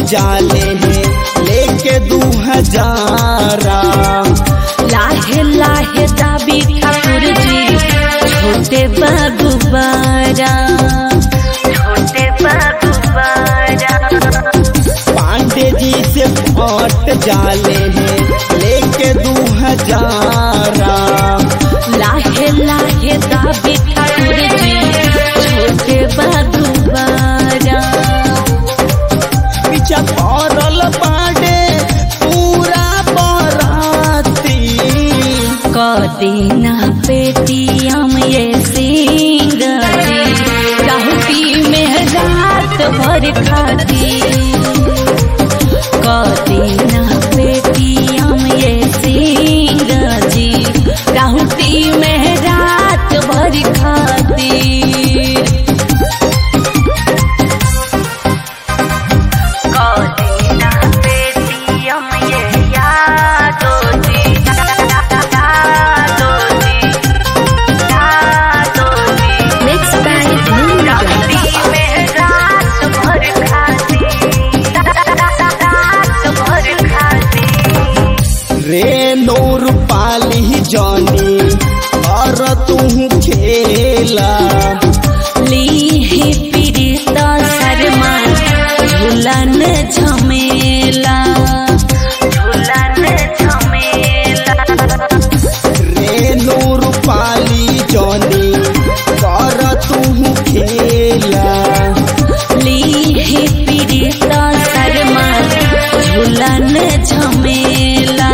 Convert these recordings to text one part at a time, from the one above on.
जाले हैं लेके दू हजारा लाहे लाहे दाबी ठाकुर जी छोटे बाबू बारा छोटे बाबू बारा पांडे जी से फट जाले हैं लेके दू हजारा लाहे लाहे दाबी ठाकुर जी छोटे बाबू बारा पीछा पड़ल पांडे पूरा बराती कदीना पेटियम ये सिंगरी राहुटी में रात भर खाती कदीना पेटियम ये सिंगरी राहुटी में रात भर खाती कदीना पेटियम ये यादो जी यादो जी यादो जी Mixed by Moon राती में रात भर खाती रात भर खाती रे नूर पाली जानी और तू खेला लीही पीड़िता शर्मा झूलन झमेला झूलन झमेला रे नूर पाली जानी कर तू खेला लीही पीड़िता शर्मा झूलन झमेला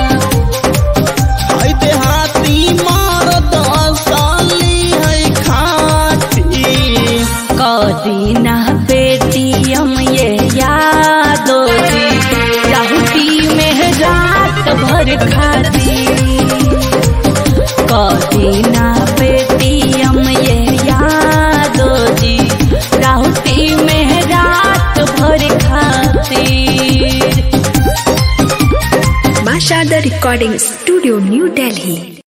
है देहाती मार दसाली है खाती कदीना पेटियम ये यादो जी राहुटी में रात भर खाती कदीना पेटियम ये यादो जी राहुटी में रात भर खाती Masha the Recording Studio, New Delhi.